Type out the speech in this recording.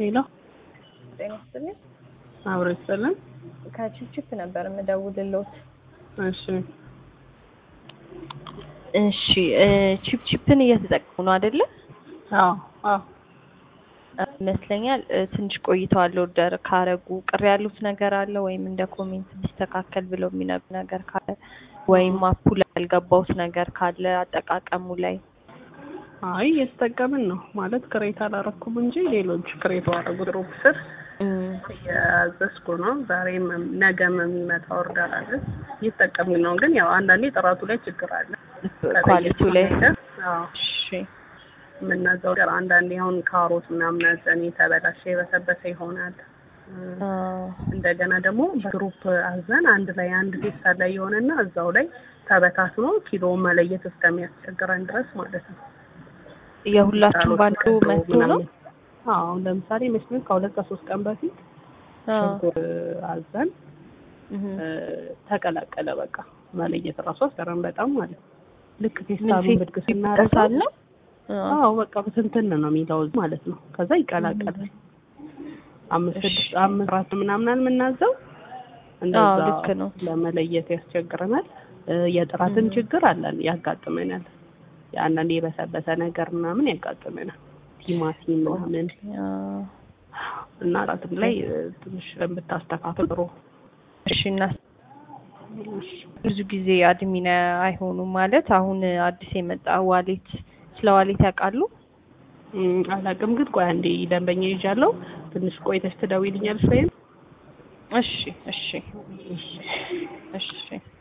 ሄሎ ጤና ይስጥልኝ። አብሮ ይስጥልን። ከችፕችፕ ነበር የምደውልልዎት። እሺ እሺ እ ችፕችፕን እየተጠቀሙ ነው አይደለ? አዎ አዎ ይመስለኛል እ ትንሽ ቆይተዋል ኦርደር ካረጉ። ቅር ያሉት ነገር አለ ወይም እንደ ኮሜንት ቢስተካከል ብለው የሚነግሩ ነገር ካለ ወይም አፑ ላይ ያልገባውት ነገር ካለ አጠቃቀሙ ላይ አይ እየተጠቀምን ነው ማለት ክሬት አላረኩም እንጂ ሌሎች ክሬት ባረጉ ግሩፕ ስር እም፣ እያዘዝኩ ነው። ዛሬም ነገም የሚመጣ ኦርደር አለ እየተጠቀምን ነው። ግን ያው አንዳንዴ ጥራቱ ላይ ችግር አለ። ኳሊቲው ላይ ነገር አዎ እሺ የምናዘው ነገር አንዳንዴ አሁን ካሮት ምናምን አዘን የተበላሸ የበሰበሰ ይሆናል። አ፣ እንደገና ደግሞ በግሩፕ አዘን አንድ ላይ አንድ ፌስታል ላይ የሆነና እዛው ላይ ተበታትኖ ኪሎ መለየት እስከሚያስቸግረን ድረስ ማለት ነው። የሁላችሁም ባንዱ መጥቶ ነው? አዎ ለምሳሌ መስሎኝ ከሁለት ከሶስት ቀን በፊት አ፣ ሽንኩርት አዘን እህ፣ እ፣ ተቀላቀለ። በቃ መለየት እራሱ አስገረም በጣም ማለት ነው። ልክ ምን ፌስታሉን ፌስ ብድግ ስናደርገው ይጠሳል ነው? አ፣ አዎ በቃ በትንትን ነው የሚለው ማለት ነው። ከዛ ይቀላቀላል። አምስት እሺ። ስድስት አምስት ራት ምናምን የምናዘው አዎ እንደዛ ልክ ነው። ለመለየት ያስቸግረናል። እ፣ የጥራትን እህ። ችግር አለን ያጋጥመናል። አንዳንዴ የበሰበሰ ነገር ምናምን ያጋጥመናል። ቲማቲም ምናምን አ፣ እና ጥራትም ላይ እ፣ ትንሽ ብታስተካክል ጥሩ። እሺ እና ብዙ ጊዜ አድሚን አይሆኑም ማለት አሁን አዲስ የመጣ ዋሌት ስለ ዋሌት ያውቃሉ? እም፣ አላውቅም ግን ቆይ አንዴ ደንበኛ ይዣለሁ። ትንሽ ቆይተሽ ትደውይልኛለሽ ወይም እሺ እሺ እሺ